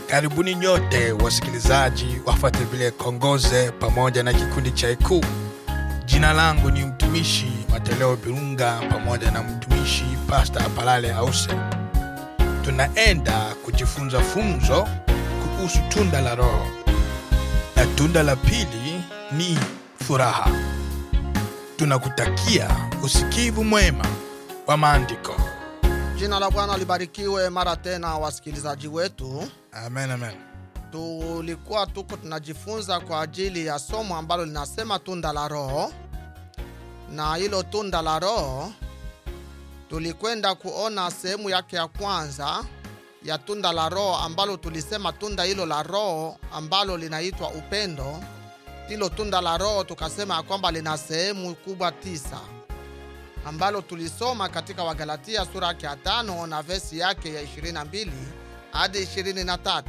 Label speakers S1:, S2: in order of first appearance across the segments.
S1: Karibuni nyote wasikilizaji wafuate vile Kongoze pamoja na kikundi cha Ikuu. Jina langu ni mtumishi Mateleo Birunga pamoja na mtumishi Pasta Apalale Ause. Tunaenda kujifunza funzo kuhusu tunda la Roho, na tunda la pili ni furaha. Tunakutakia usikivu mwema wa maandiko.
S2: Jina la Bwana libarikiwe mara tena, wasikilizaji wetu.
S1: Amen, amen.
S2: Tulikuwa tuko tunajifunza kwa ajili ya somo ambalo linasema tunda la Roho, na hilo tunda la Roho tulikwenda kuona sehemu yake ya kwanza ya tunda la Roho, ambalo tulisema tunda hilo la Roho ambalo linaitwa upendo. Hilo tunda la Roho tukasema ya kwamba lina sehemu kubwa tisa ambalo tulisoma katika Wagalatia sura yake ya tano na vesi yake ya 22 hadi 23.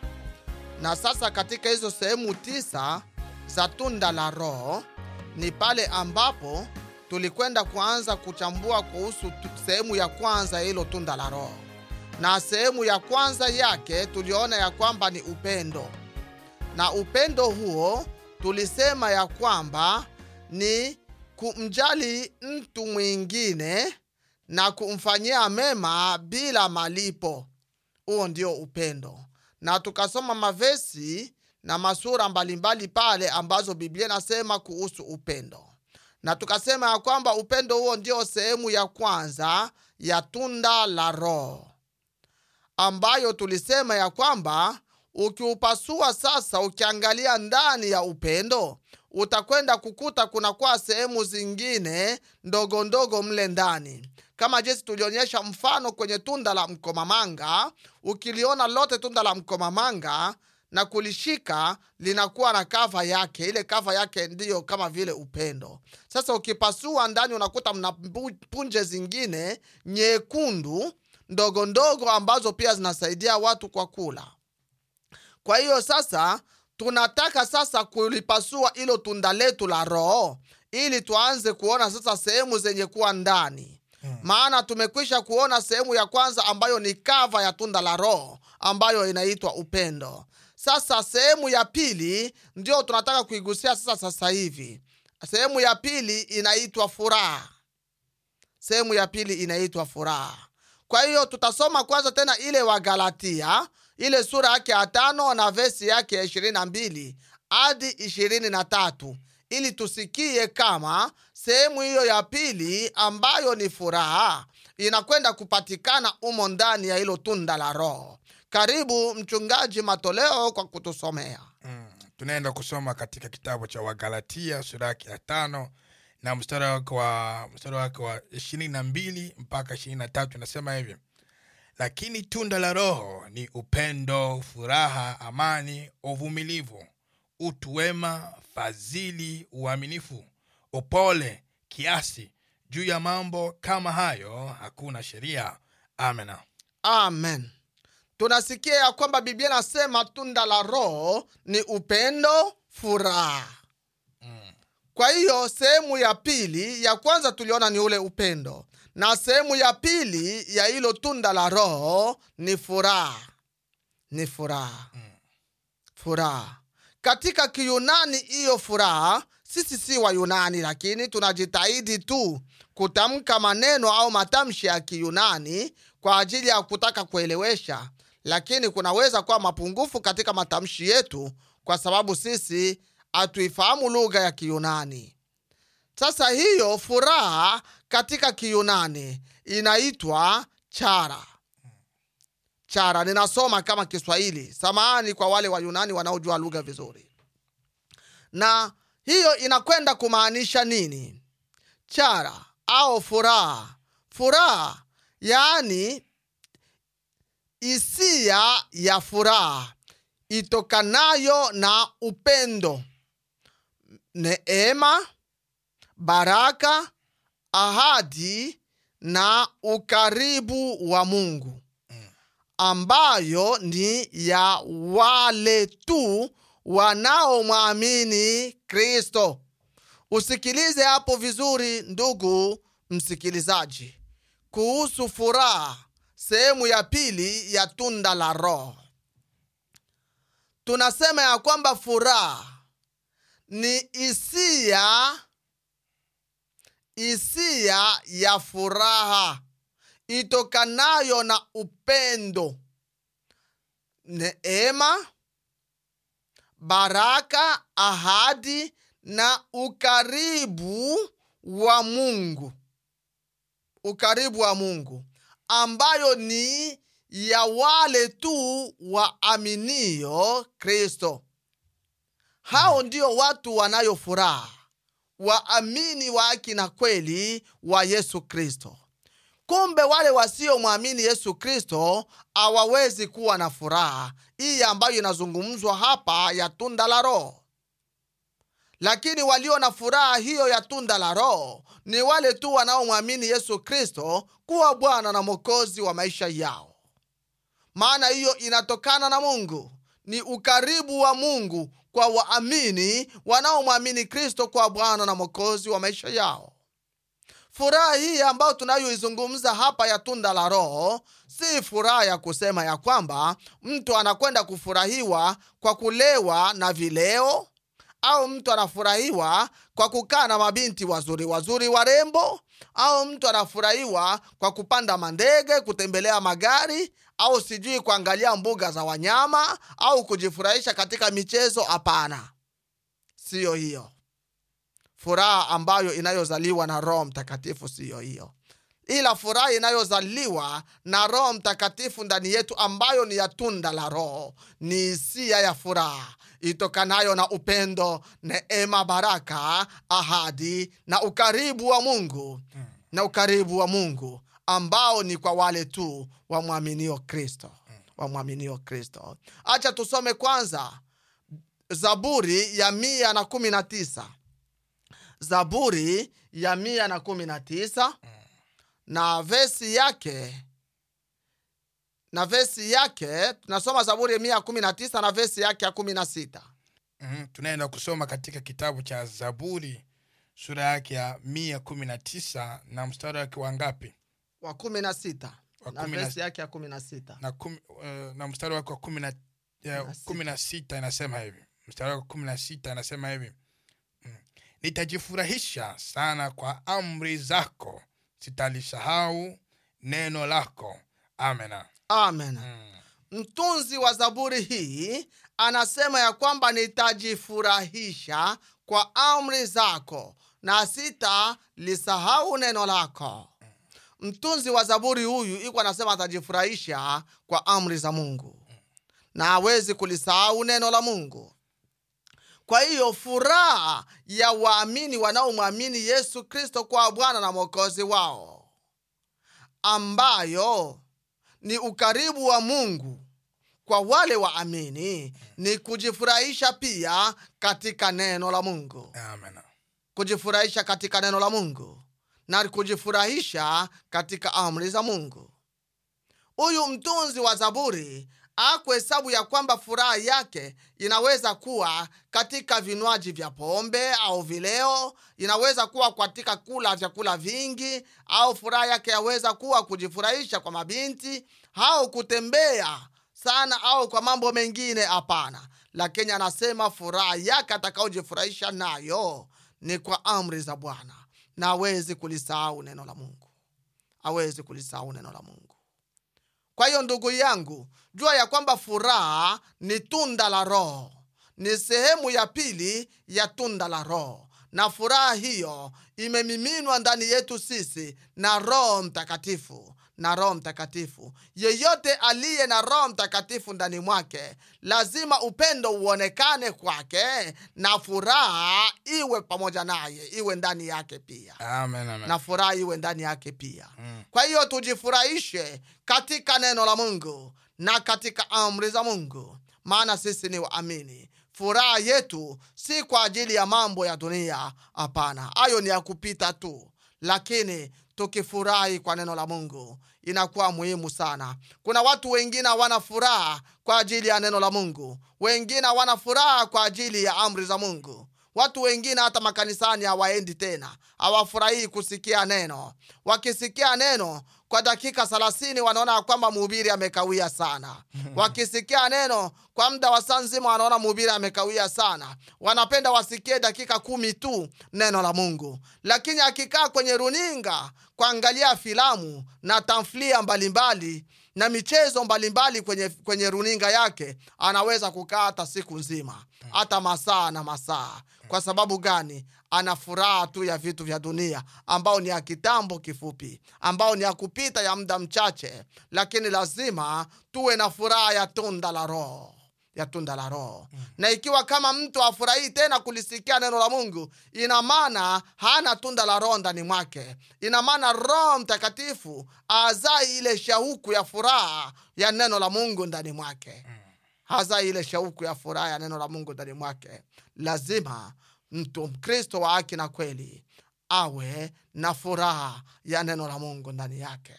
S2: Na sasa katika hizo sehemu tisa za tunda la Roho ni pale ambapo tulikwenda kuanza kuchambua kuhusu tu- sehemu ya kwanza ya hilo tunda la Roho, na sehemu ya kwanza yake tuliona ya kwamba ni upendo, na upendo huo tulisema ya kwamba ni kumjali mtu mwingine na kumfanyia mema bila malipo. Huo ndio upendo, na tukasoma mavesi na masura mbalimbali pale ambazo Biblia inasema kuhusu upendo, na tukasema ya kwamba upendo huo ndio sehemu ya kwanza ya tunda la Roho ambayo tulisema ya kwamba ukiupasua sasa, ukiangalia ndani ya upendo utakwenda kukuta kunakuwa sehemu zingine ndogo ndogo mle ndani, kama jinsi tulionyesha mfano kwenye tunda la mkomamanga. Ukiliona lote tunda la mkomamanga na kulishika linakuwa na kava yake, ile kava yake ndiyo kama vile upendo. Sasa ukipasua ndani unakuta mna mbu- punje zingine nyekundu ndogo ndogo ambazo pia zinasaidia watu kwa kula. Kwa hiyo sasa tunataka sasa kulipasua hilo tunda letu la Roho ili tuanze kuona sasa sehemu zenye kuwa ndani maana tumekwisha kuona sehemu ya kwanza ambayo ni kava ya tunda la Roho ambayo inaitwa upendo. Sasa sehemu ya pili ndio tunataka kuigusia sasa sasa hivi. Sehemu ya pili inaitwa furaha. Sehemu ya pili inaitwa furaha. Kwa hiyo tutasoma kwanza tena ile Wagalatia ile sura yake ya tano na vesi yake ya ishirini na mbili hadi ishirini na tatu ili tusikie kama sehemu hiyo ya pili ambayo ni furaha inakwenda kupatikana umo ndani ya hilo tunda la Roho. Karibu mchungaji Matoleo kwa kutusomea.
S1: Mm. Tunaenda kusoma katika kitabu cha Wagalatia sura yake ya tano na mstari wake wa mstari wake wa ishirini na mbili mpaka ishirini na tatu inasema hivi: lakini tunda la Roho ni upendo, furaha, amani, uvumilivu, utu wema, fadhili, uaminifu, upole, kiasi. Juu ya mambo kama hayo hakuna sheria. Amena.
S2: Amen. Tunasikia ya kwamba Biblia inasema tunda la Roho ni upendo, furaha. Kwa hiyo sehemu ya pili, ya kwanza tuliona ni ule upendo, na sehemu ya pili ya hilo tunda la Roho ni furaha, ni furaha, furaha. Katika Kiyunani hiyo furaha, sisi si Wayunani, lakini tunajitahidi tu kutamka maneno au matamshi ya Kiyunani kwa ajili ya kutaka kuelewesha, lakini kunaweza kuwa mapungufu katika matamshi yetu kwa sababu sisi hatuifahamu lugha ya Kiyunani. Sasa hiyo furaha katika Kiyunani inaitwa chara. Chara, ninasoma kama Kiswahili. Samahani kwa wale Wayunani wanaojua lugha vizuri. Na hiyo inakwenda kumaanisha nini? Chara au furaha. Furaha yaani hisia ya furaha itokanayo na upendo, neema, baraka, ahadi na ukaribu wa Mungu ambayo ni ya wale tu wanaomwamini Kristo. Usikilize hapo vizuri, ndugu msikilizaji, kuhusu furaha, sehemu ya pili ya tunda la Roho. tunasema ya kwamba furaha ni hisia hisia ya furaha itokanayo na upendo neema baraka ahadi na ukaribu wa mungu ukaribu wa mungu ambayo ni ya wale tu waaminio kristo hao ndio watu wanayo furaha waamini wa haki na kweli wa yesu kristo kumbe wale wasiomwamini yesu kristo hawawezi kuwa na furaha hii ambayo inazungumzwa hapa ya tunda la roho lakini walio na furaha hiyo ya tunda la roho ni wale tu wanaomwamini yesu kristo kuwa bwana na mwokozi wa maisha yao maana hiyo inatokana na mungu ni ukaribu wa mungu kwa waamini wanaomwamini kristo kwa bwana na mwokozi wa maisha yao furaha hii ambayo tunayoizungumza hapa ya tunda la roho si furaha ya kusema ya kwamba mtu anakwenda kufurahiwa kwa kulewa na vileo au mtu anafurahiwa kwa kukaa na mabinti wazuri wazuri warembo au mtu anafurahiwa kwa kupanda mandege kutembelea magari au sijui kuangalia mbuga za wanyama au kujifurahisha katika michezo hapana siyo hiyo furaha ambayo inayozaliwa na roho mtakatifu siyo hiyo ila furaha inayozaliwa na roho mtakatifu ndani yetu ambayo ni ya tunda la roho ni hisia ya furaha itokanayo na upendo neema baraka ahadi na ukaribu wa mungu na ukaribu wa mungu ambao ni kwa wale tu wamwaminio kristo wamwaminio kristo acha tusome kwanza zaburi ya mia na kumi na tisa zaburi ya mia na kumi na tisa na vesi yake na vesi yake tunasoma zaburi ya mia kumi na tisa na vesi yake ya kumi na sita
S1: mm, tunaenda kusoma katika kitabu cha zaburi sura yake ya mia kumi na tisa na mstari wake wa ngapi
S2: wa kumi na sita
S1: Wa
S2: na
S1: kumi na-
S2: vesi yake ya kumi na sita
S1: na, kumi, uh, na mstari wake wa kumi na, ya,
S2: Na sita.
S1: kumi na sita inasema hivi mstari wake wa kumi na sita inasema hivi mm. nitajifurahisha sana kwa amri zako sitalisahau neno lako amena
S2: amen
S1: mm.
S2: mtunzi wa zaburi hii anasema ya kwamba nitajifurahisha kwa amri zako na sitalisahau neno lako mtunzi wa zaburi huyu iko anasema atajifurahisha kwa amri za mungu na hawezi kulisahau neno la mungu kwa hiyo furaha ya waamini wanaomwamini yesu kristo kwa bwana na mwokozi wao ambayo ni ukaribu wa mungu kwa wale waamini ni kujifurahisha pia katika neno la mungu
S1: amena
S2: kujifurahisha katika neno la mungu na kujifurahisha katika amri za mungu huyu mtunzi wa zaburi akuhesabu ya kwamba furaha yake inaweza kuwa katika vinywaji vya pombe au vileo inaweza kuwa katika kula vyakula vingi au furaha yake yaweza kuwa kujifurahisha kwa mabinti au kutembea sana au kwa mambo mengine hapana lakini anasema furaha yake atakaojifurahisha nayo ni kwa amri za bwana na awezi kulisahau neno la mungu awezi kulisahau neno la mungu kwa hiyo ndugu yangu jua ya kwamba furaha ni tunda la roho ni sehemu ya pili ya tunda la roho na furaha hiyo imemiminwa ndani yetu sisi na roho mtakatifu na roho mtakatifu yeyote aliye na roho mtakatifu ndani mwake lazima upendo uonekane kwake na furaha iwe pamoja naye iwe ndani yake pia
S1: amen amen
S2: na furaha iwe ndani yake pia
S1: Mm.
S2: kwa hiyo tujifurahishe katika neno la mungu na katika amri za mungu maana sisi ni waamini furaha yetu si kwa ajili ya mambo ya dunia hapana hayo ni ya kupita tu lakini tukifurahi kwa neno la mungu inakuwa muhimu sana kuna watu wengine hawana furaha kwa ajili ya neno la mungu wengine hawana furaha kwa ajili ya amri za mungu watu wengine hata makanisani hawaendi tena hawafurahii kusikia neno wakisikia neno kwa dakika thelathini wanaona ya kwamba mhubiri amekawia sana wakisikia neno kwa muda wa saa nzima wanaona mhubiri amekawia sana wanapenda wasikie dakika kumi tu neno la mungu lakini akikaa kwenye runinga kuangalia filamu na tamthilia mbalimbali na michezo mbalimbali kwenye, kwenye runinga yake anaweza kukaa hata siku nzima hata masaa na masaa kwa sababu gani ana furaha tu ya vitu vya dunia ambao ni ya kitambo kifupi ambao ni ya kupita ya muda mchache lakini lazima tuwe na furaha ya tunda la roho ya tunda la roho mm. na ikiwa kama mtu afurahii tena kulisikia neno la mungu ina maana hana tunda la roho ndani mwake ina maana roho mtakatifu azai ile shauku ya furaha ya neno la mungu ndani mwake mm. hazai ile shauku ya furaha ya neno la mungu ndani mwake lazima mtu mkristo wa haki na kweli awe na furaha ya neno la mungu ndani yake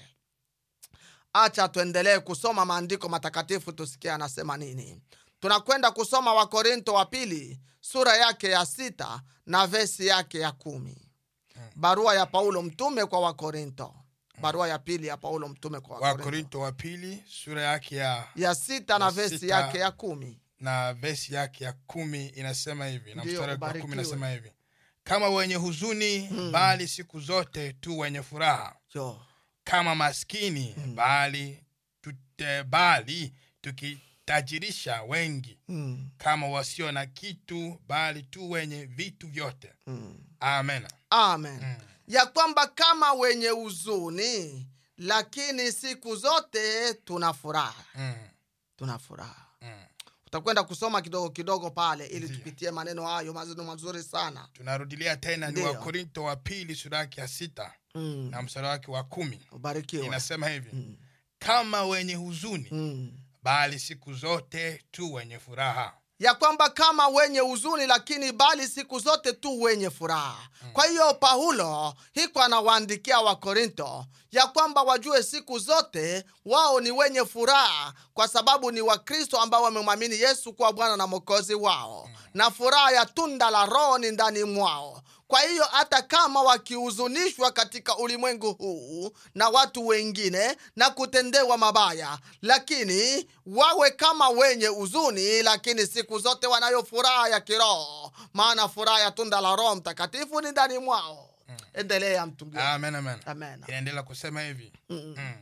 S2: acha tuendelee kusoma maandiko matakatifu tusikie anasema nini tunakwenda kusoma wakorinto wa pili sura yake ya sita na vesi yake ya kumi barua ya paulo mtume kwa wakorinto barua ya pili ya paulo mtume kwa wakorinto
S1: wakorinto wa pili sura yake ya
S2: ya sita na
S1: ya
S2: vesi
S1: sita.
S2: yake ya kumi
S1: na vesi yake ya kumi inasema hivi na
S2: Ndiyo,
S1: mstari wake wa kumi
S2: ubarikiwe.
S1: inasema hivi kama wenye huzuni bali siku zote tu wenye furaha
S2: jo
S1: kama maskini bali tute, bali tukitajirisha wengi
S2: mm,
S1: kama wasio na kitu bali tu wenye vitu vyote
S2: mm.
S1: amen
S2: amen
S1: Mm.
S2: ya kwamba kama wenye huzuni lakini siku zote tuna furaha
S1: mm.
S2: tuna furaha
S1: Mm.
S2: utakwenda kusoma kidogo kidogo pale ili
S1: Ndiyo.
S2: tupitie maneno hayo maneno mazuri sana
S1: tunarudilia tena ni
S2: Ndiyo.
S1: wakorinto wa pili sura yake ya sita
S2: mm.
S1: na mstari wake wa kumi
S2: ubarikiwe
S1: inasema hivi
S2: mm.
S1: kama wenye huzuni
S2: mm.
S1: bali siku zote tu wenye furaha
S2: ya kwamba kama wenye huzuni lakini bali siku zote tu wenye furaha kwa hiyo paulo hiko anawaandikia wakorinto ya kwamba wajue siku zote wao ni wenye furaha kwa sababu ni wakristo ambao wamemwamini yesu kuwa bwana na mwokozi wao na furaha ya tunda la roho ni ndani mwao kwa hiyo hata kama wakihuzunishwa katika ulimwengu huu na watu wengine na kutendewa mabaya lakini wawe kama wenye huzuni lakini siku zote wanayo furaha ya kiroho maana furaha ya tunda la roho mtakatifu ni ndani mwao endelea mtungi
S1: amen amen
S2: amen
S1: inaendelea kusema hivi
S2: Mm,
S1: mm.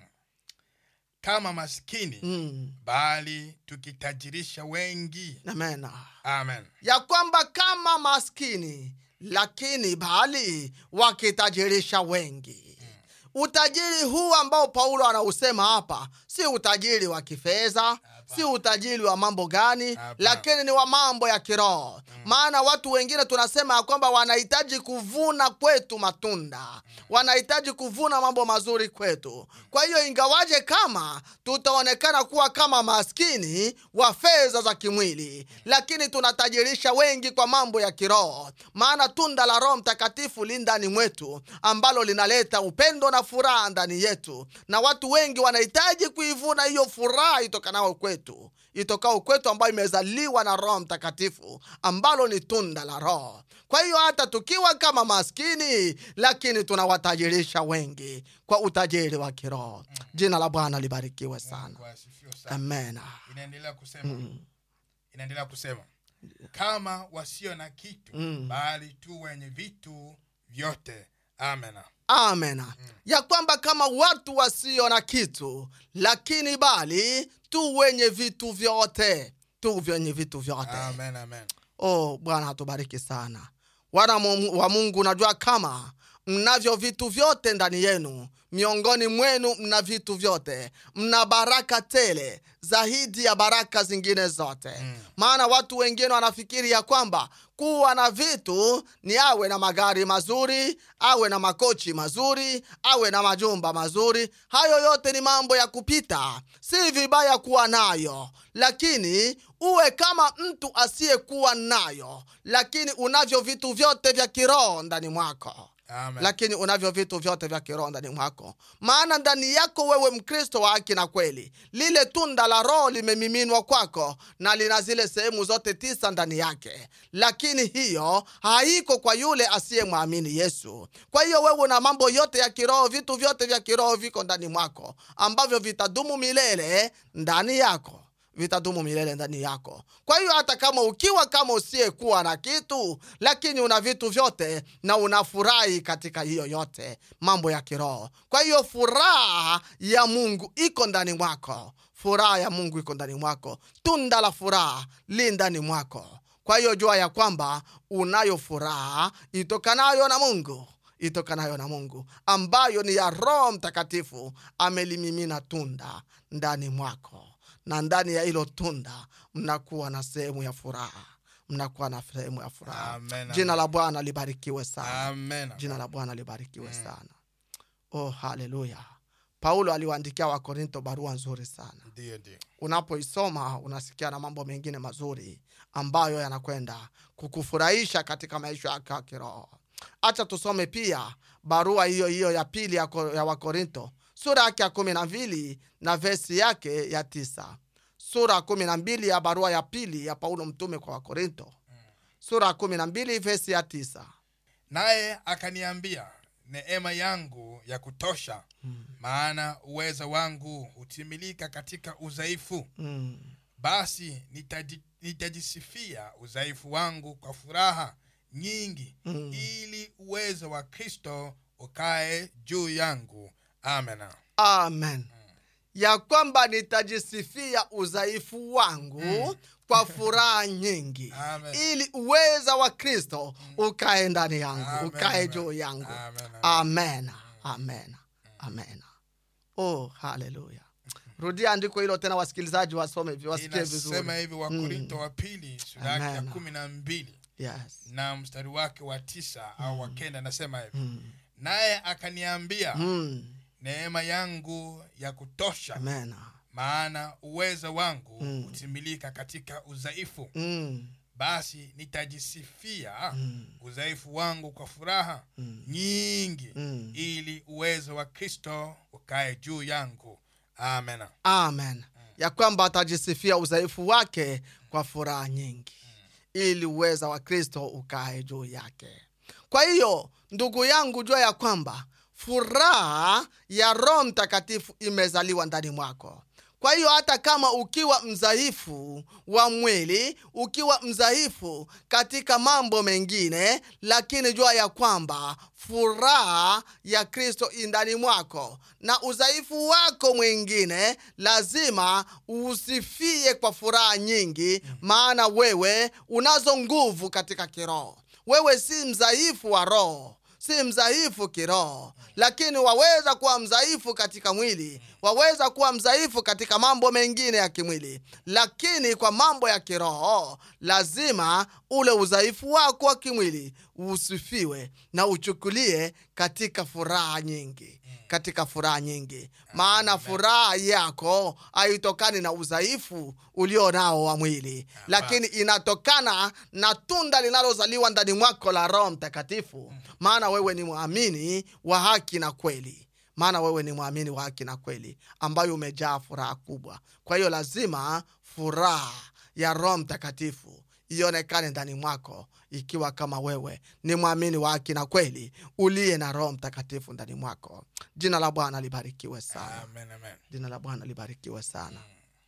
S1: kama maskini
S2: mm,
S1: bali tukitajirisha wengi
S2: amen
S1: amen
S2: ya kwamba kama maskini lakini bali wakitajirisha wengi utajiri huu ambao paulo anausema hapa si utajiri wa kifedha si utajiri wa mambo gani
S1: Hapana.
S2: lakini ni wa mambo ya kiroho maana watu wengine tunasema ya kwamba wanahitaji kuvuna kwetu matunda wanahitaji kuvuna mambo mazuri kwetu kwa hiyo ingawaje kama tutaonekana kuwa kama maskini wa fedha za kimwili lakini tunatajirisha wengi kwa mambo ya kiroho maana tunda la roho mtakatifu li ndani mwetu ambalo linaleta upendo na furaha ndani yetu na watu wengi wanahitaji kuivuna hiyo furaha itokanao kwetu itokao kwetu ambayo imezaliwa na roho mtakatifu ambalo ni tunda la roho kwa hiyo hata tukiwa kama maskini lakini tunawatajirisha wengi kwa utajiri wa kiroho jina la bwana libarikiwe sana
S1: Mungu asifiwe sana
S2: amen
S1: inaendelea kusema inaendelea kusema kama wasio na kitu
S2: Mm.
S1: bali tu wenye vitu vyote amen
S2: amen ya kwamba kama watu wasio na kitu lakini bali tu wenye vitu vyote tu vyenye vitu vyote
S1: amen amen
S2: oh bwana atubariki sana wana mu- wa mungu najua kama mnavyo vitu vyote ndani yenu miongoni mwenu mna vitu vyote mna baraka tele zaidi ya baraka zingine zote mm. maana watu wengine wanafikiri ya kwamba kuwa na vitu ni awe na magari mazuri awe na makochi mazuri awe na majumba mazuri hayo yote ni mambo ya kupita si vibaya kuwa nayo lakini uwe kama mtu asiyekuwa nayo lakini unavyo vitu vyote vya kiroho ndani mwako
S1: Amen.
S2: lakini unavyo vitu vyote vya kiroho ndani mwako maana ndani yako wewe mkristo wa haki na kweli lile tunda la roho limemiminwa kwako na lina zile sehemu zote tisa ndani yake lakini hiyo haiko kwa yule asiyemwamini yesu kwa hiyo wewe una mambo yote ya kiroho vitu vyote vya kiroho viko ndani mwako ambavyo vitadumu milele ndani yako vitadumu milele ndani yako kwa hiyo hata kama ukiwa kama usiyekuwa na kitu lakini una vitu vyote na unafurahi katika hiyo yote mambo ya kiroho kwa hiyo furaha ya mungu iko ndani mwako furaha ya mungu iko ndani mwako tunda la furaha li ndani mwako kwa hiyo jua ya kwamba unayo furaha itokanayo na mungu itokanayo na mungu ambayo ni ya roho mtakatifu amelimimina tunda ndani mwako na ndani ya hilo tunda mnakuwa na sehemu ya furaha mnakuwa na sehemu ya furaha
S1: Amen,
S2: jina
S1: amen.
S2: la bwana libarikiwe sana
S1: Amen.
S2: jina la bwana libarikiwe sana oh haleluya paulo aliwaandikia wakorinto barua nzuri sana
S1: Ndio, ndio.
S2: unapoisoma unasikia na mambo mengine mazuri ambayo yanakwenda kukufurahisha katika maisha yako ya kiroho hacha tusome pia barua hiyo hiyo ya pili ya, Ko- ya wakorinto sura yake ya kumi na mbili na vesi yake ya tisa sura ya kumi na mbili ya barua ya pili ya paulo mtume kwa wakorinto sura ya kumi na mbili vesi ya tisa
S1: naye akaniambia neema yangu ya kutosha maana uweza wangu hutimilika katika udhaifu
S2: mm.
S1: basi nitaji, nitajisifia udhaifu wangu kwa furaha nyingi
S2: Mm.
S1: ili uwezo wa kristo ukae juu yangu amen
S2: amen ya kwamba nitajisifia udhaifu wangu kwa furaha nyingi
S1: Amen.
S2: ili uweza wa kristo ukae ndani yangu
S1: Amen,
S2: ukae
S1: amen.
S2: juu yangu
S1: Amen,
S2: amen amen amen oh haleluya rudia andiko hilo tena wasikilizaji wasome vi- wasikie
S1: inasema
S2: vizuri
S1: hivi wakorinto wa pili sura yake ya
S2: Amen.
S1: kumi na mbili
S2: yes
S1: na mstari wake wa tisa au wa kenda anasema hivi
S2: mm.
S1: naye akaniambia
S2: Mm.
S1: neema yangu ya kutosha
S2: amen
S1: maana uweza wangu
S2: Mm.
S1: hutimilika katika udhaifu
S2: mm.
S1: basi nitajisifia
S2: Mm.
S1: udhaifu wangu kwa furaha
S2: Mm.
S1: nyingi
S2: Mm.
S1: ili uwezo wa kristo ukae juu yangu amen
S2: amen ya kwamba atajisifia udhaifu wake kwa furaha nyingi ili uweza wa kristo ukae juu yake kwa hiyo ndugu yangu jua ya kwamba furaha ya roho mtakatifu imezaliwa ndani mwako kwa hiyo hata kama ukiwa mdhaifu wa mwili ukiwa mdhaifu katika mambo mengine lakini jua ya kwamba furaha ya kristo indani mwako na udhaifu wako mwingine lazima usifie kwa furaha nyingi maana wewe unazo nguvu katika kiroho wewe si mdhaifu wa roho si mdhaifu kiroho lakini waweza kuwa mdhaifu katika mwili waweza kuwa mdhaifu katika mambo mengine ya kimwili lakini kwa mambo ya kiroho lazima ule udhaifu wako wa kimwili usifiwe na uchukulie katika furaha nyingi katika furaha nyingi maana furaha yako haitokani na udhaifu ulio nao wa mwili lakini inatokana na tunda linalozaliwa ndani mwako la roho mtakatifu maana wewe ni mwamini wa haki na kweli maana wewe ni mwamini wa haki na kweli ambayo umejaa furaha kubwa kwa hiyo lazima furaha ya roho mtakatifu ionekane ndani mwako ikiwa kama wewe ni mwamini wa haki na kweli uliye na roho mtakatifu ndani mwako jina la bwana libarikiwe sana
S1: amen amen
S2: jina la bwana libarikiwe sana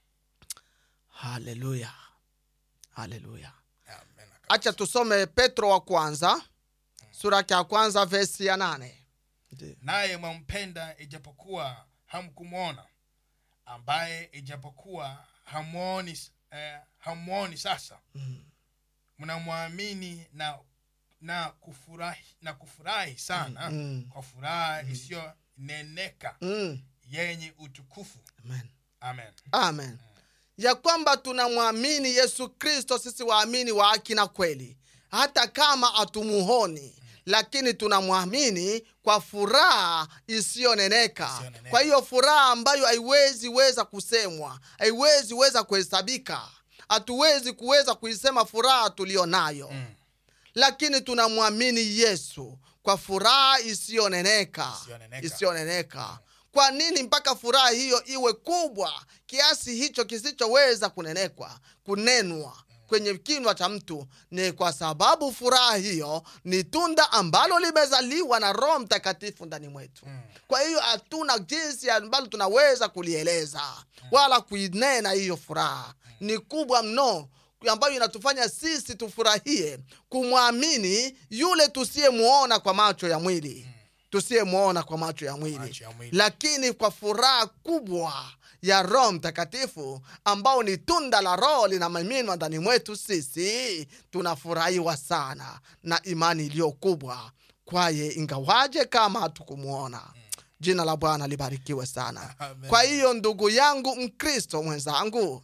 S2: haleluya haleluya
S1: amen
S2: acha tusome petro wa kwanza sura yake ya kwanza vesi ya nane Ndiyo.
S1: naye mwampenda ijapokuwa hamkumwona ambaye ijapokuwa hamwoni eh, hamwoni sasa
S2: Mm.
S1: mnamwamini na na kufurahi na kufurahi sana
S2: Mm.
S1: kwa furaha isiyoneneka
S2: Mm.
S1: yenye utukufu
S2: Amen.
S1: amen
S2: amen ya kwamba tunamwamini yesu kristo sisi waamini wa haki na kweli hata kama hatumuhoni lakini tunamwamini kwa furaha isiyoneneka
S1: Isiyoneneka.
S2: kwa hiyo furaha ambayo haiwezi weza kusemwa haiwezi weza kuhesabika hatuwezi kuweza kuisema furaha tuliyo nayo
S1: mm.
S2: lakini tunamwamini yesu kwa furaha isiyoneneka
S1: Isiyoneneka.
S2: isiyoneneka kwa nini mpaka furaha hiyo iwe kubwa kiasi hicho kisichoweza kunenekwa kunenwa kwenye kinywa cha mtu ni kwa sababu furaha hiyo ni tunda ambalo limezaliwa na roho mtakatifu ndani mwetu kwa hiyo hatuna jinsi ambalo tunaweza kulieleza wala kuinena hiyo furaha ni kubwa mno ambayo inatufanya sisi tufurahie kumwamini yule tusiyemwona kwa macho ya mwili tusiyemwona kwa macho ya mwili
S1: Macho ya mwili.
S2: lakini kwa furaha kubwa ya roho mtakatifu ambao ni tunda la roho linamiminwa ndani mwetu sisi tunafurahiwa sana na imani iliyo kubwa kwaye ingawaje kama hatukumwona jina la bwana libarikiwe sana
S1: Amen.
S2: kwa hiyo ndugu yangu mkristo mwenzangu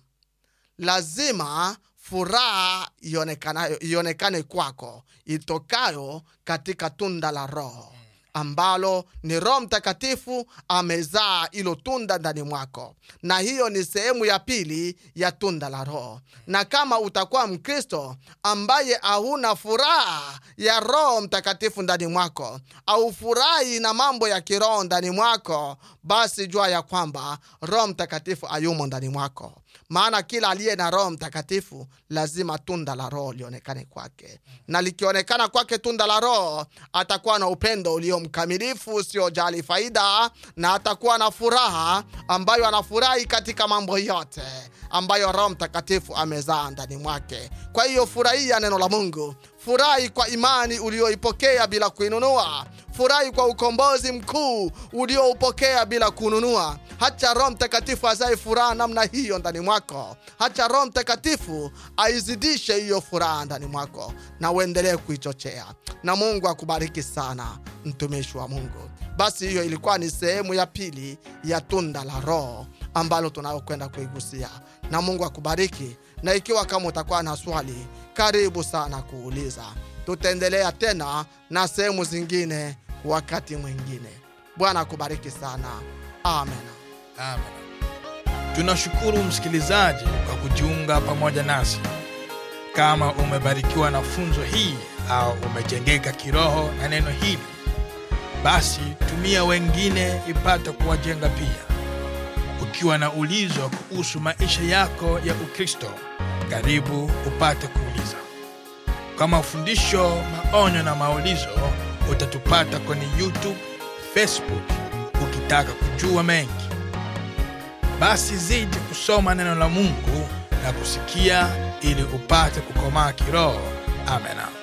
S2: lazima furaha ionekanayo- ionekane kwako itokayo katika tunda la roho ambalo ni roho mtakatifu amezaa ilo tunda ndani mwako na hiyo ni sehemu ya pili ya tunda la roho na kama utakuwa mkristo ambaye hauna furaha ya roho mtakatifu ndani mwako au furahi na mambo ya kiroho ndani mwako basi jua ya kwamba roho mtakatifu ayumo ndani mwako maana kila aliye na roho mtakatifu lazima tunda la roho lionekane kwake na likionekana kwake tunda la roho atakuwa na upendo ulio mkamilifu usiojali faida na atakuwa na furaha ambayo anafurahi katika mambo yote ambayo roho mtakatifu amezaa ndani mwake kwa hiyo furahia neno la mungu furahi kwa imani ulioipokea bila kuinunua furahi kwa ukombozi mkuu ulioupokea bila kununua hacha roho mtakatifu azae furaha namna hiyo ndani mwako hacha roho mtakatifu aizidishe hiyo furaha ndani mwako na uendelee kuichochea na mungu akubariki sana mtumishi wa mungu basi hiyo ilikuwa ni sehemu ya pili ya tunda la roho ambalo tunayokwenda kuigusia na mungu akubariki na ikiwa kama utakuwa na swali karibu sana kuuliza tutaendelea tena na sehemu zingine wakati mwingine bwana akubariki sana amen
S1: Amen. Tunashukuru msikilizaji kwa kujiunga pamoja nasi. Kama umebarikiwa na funzo hii au umejengeka kiroho na neno hili, basi tumia wengine ipate kuwajenga pia. Ukiwa na ulizo kuhusu maisha yako ya Ukristo, karibu upate kuuliza. Kwa mafundisho, maonyo na maulizo, utatupata kwenye YouTube, Facebook ukitaka kujua mengi basi zidi kusoma neno la mungu na kusikia ili upate kukomaa kiroho amena